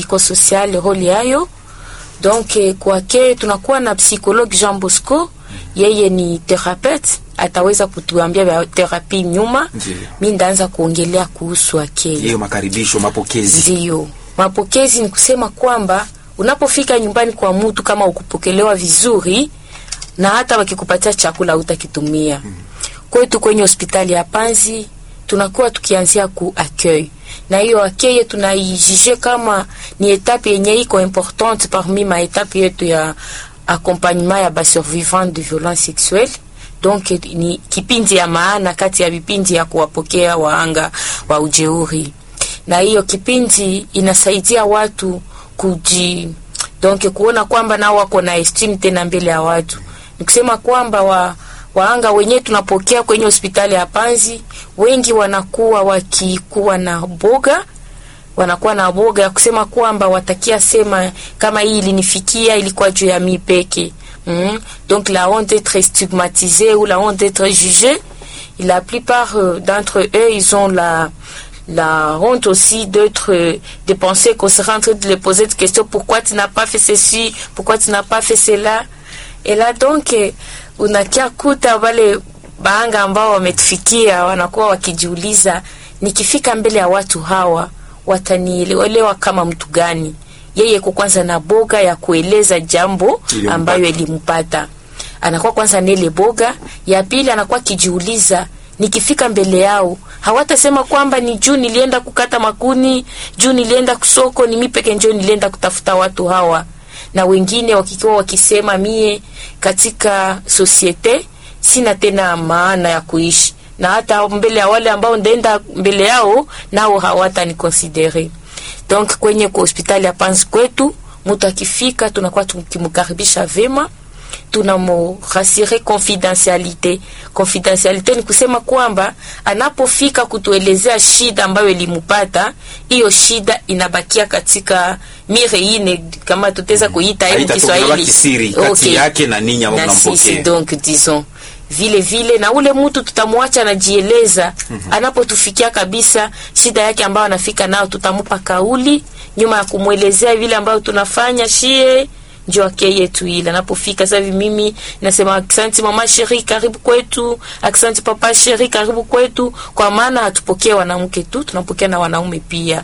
psychosocial role yayo donc eh, kwake tunakuwa na psychologue Jean Bosco, yeye ni thérapeute, ataweza kutuambia vya therapie nyuma. Ndiyo. Mi ndaanza kuongelea kuhusu akili. hiyo makaribisho mapokezi Ndiyo, mapokezi ni kusema kwamba unapofika nyumbani kwa mtu kama ukupokelewa vizuri, na hata wakikupatia chakula utakitumia. Kwetu kwenye hospitali ya Panzi tunakuwa tukianzia ku accueil, na hiyo accueil tunaijije kama ni etape yenye iko importante parmi ma etape yetu ya accompagnement ya basurvivant de violence sexuelle donc ni kipindi ya maana kati ya vipindi ya kuwapokea waanga wa ujeuri na hiyo kipindi inasaidia watu kuji donc kuona kwamba nao wako na esteem tena mbele ya watu. Nikusema kwamba wa waanga wenyewe tunapokea kwenye hospitali ya Panzi, wengi wanakuwa wakikuwa na boga wanakuwa na boga ya kusema kwamba watakia sema kama hii ilinifikia ilikuwa juu ya mi peke mm. donc la honte d'être stigmatisée ou la honte d'être jugée la plupart euh, d'entre eux ils ont la la honte aussi d'être euh, de penser qu'on sera en train de les poser des questions pourquoi tu n'as pas fait ceci pourquoi tu n'as pas fait cela et là donc eh, unakia kuta wale baanga ambao wametufikia wanakuwa wakijiuliza nikifika mbele ya watu hawa watanielewa kama mtu gani yeye kwa kwanza na boga ya kueleza jambo Ilimpata. ambayo ilimpata anakuwa kwanza nele boga ya pili anakuwa akijiuliza nikifika mbele yao hawatasema kwamba ni juu nilienda kukata makuni juu nilienda kusoko ni mi peke njo nilienda kutafuta watu hawa na wengine wakikiwa wakisema mie katika sosiete sina tena maana ya kuishi na hata mbele ya wale ambao ndaenda mbele yao nao hawatanikonsidere donc kwenye kwa hospitali ya Panzi kwetu mtu akifika tunakuwa tukimkaribisha vema tunamorasire confidentialite. Confidentialite ni kusema kwamba anapofika kutuelezea shida ambayo ilimupata, hiyo shida inabakia katika mire ine, kama tutaweza kuita hiyo Haita Kiswahili tolewa kisiri kati yake na ninyi ambao na sisi mnampokea. donc disons vile vile na ule mtu tutamwacha anajieleza anapotufikia kabisa shida yake ambayo anafika nao tutamupa kauli nyuma ya kumwelezea vile ambayo tunafanya shie njo ake yetu ile anapofika sasa hivi mimi nasema aksanti mama sheri karibu kwetu aksanti papa sheri karibu kwetu kwa maana hatupokee wanamke tu tunapokea na wanaume pia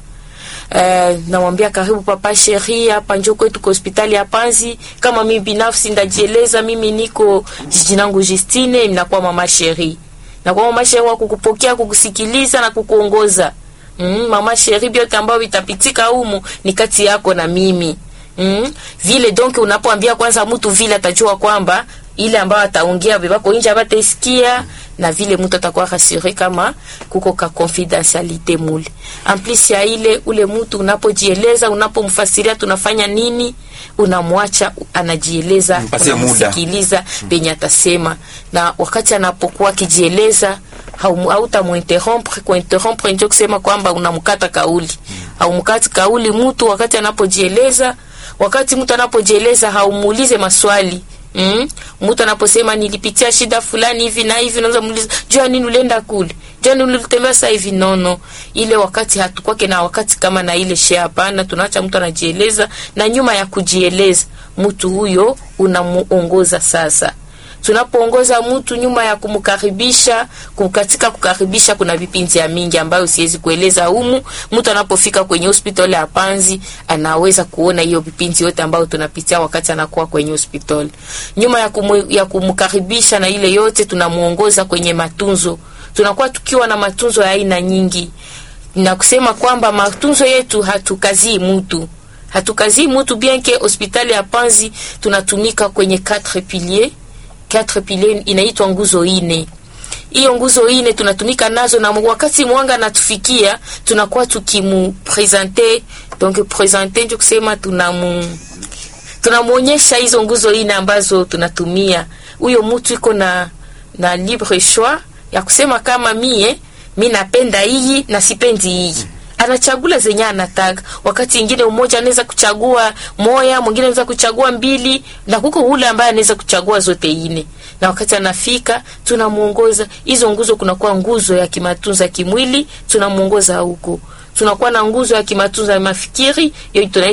Uh, namwambia karibu papa sheri hapa njo kwetu kwa hospitali ya Panzi. Kama mimi binafsi ndajieleza, mimi niko jiji langu Justine, nakuwa mama sheri, nakuwa mama sheri wa kukupokea, kukusikiliza na kukuongoza. Mm, mama sheri, vyote ambavyo vitapitika humu ni kati yako na mimi. Mm, vile donc unapoambia kwanza mtu vile atajua kwamba ile ambayo ataongea bebako nje abataisikia na vile mtu atakuwa rasure kama kuko ka confidentialite mule. En plus ya ile ule mtu unapojieleza, unapomfasiria tunafanya nini, unamwacha anajieleza, Mpatie muda. unamsikiliza penye atasema, na wakati anapokuwa akijieleza haumu- hautamuinterrompre. Kuinterrompre ndio kusema kwamba unamkata kauli, haumkati kauli mtu wakati anapojieleza. Wakati mtu anapojieleza haumuulize maswali Mm? Mtu anaposema nilipitia shida fulani hivi na hivi, unaweza muuliza jua nini ulienda kule, jua nini ulitembea sasa hivi. Nono, ile wakati hatukwake na wakati kama na ile share, hapana. Tunaacha mtu anajieleza, na nyuma ya kujieleza mtu huyo unamuongoza sasa tunapoongoza mtu nyuma ya kumkaribisha kum- katika kukaribisha kuna vipindi ya mingi ambayo siwezi kueleza humu. Mtu anapofika kwenye hospitali ya Panzi anaweza kuona hiyo vipindi yote ambayo tunapitia wakati anakuwa kwenye hospitali. Nyuma ya, kumu, ya kumkaribisha na ile yote tunamuongoza kwenye matunzo. Tunakuwa tukiwa na matunzo ya aina nyingi na kusema kwamba matunzo yetu hatukazii mtu hatukazii mtu bien que hospitali ya Panzi tunatumika kwenye quatre piliers quatre piliers inaitwa nguzo ine. Hiyo nguzo ine tunatumika nazo, na wakati mwanga natufikia tunakuwa tukimupresente, donc presente ndio kusema tunamu tunamuonyesha hizo nguzo ine ambazo tunatumia. Huyo mtu iko na na libre choix ya kusema kama mie mi napenda hii na sipendi hii anachagula zenye anataka. Wakati ingine umoja anaweza kuchagua moya, mwingine anaweza kuchagua mbili, na kuko ule ambaye anaweza kuchagua zote ine. Na wakati anafika, tunamuongoza hizo nguzo. Kunakuwa nguzo ya kimatunza kimwili, tunamuongoza huko. Tunakuwa na nguzo ya kimatunza ya mafikiri, hiyo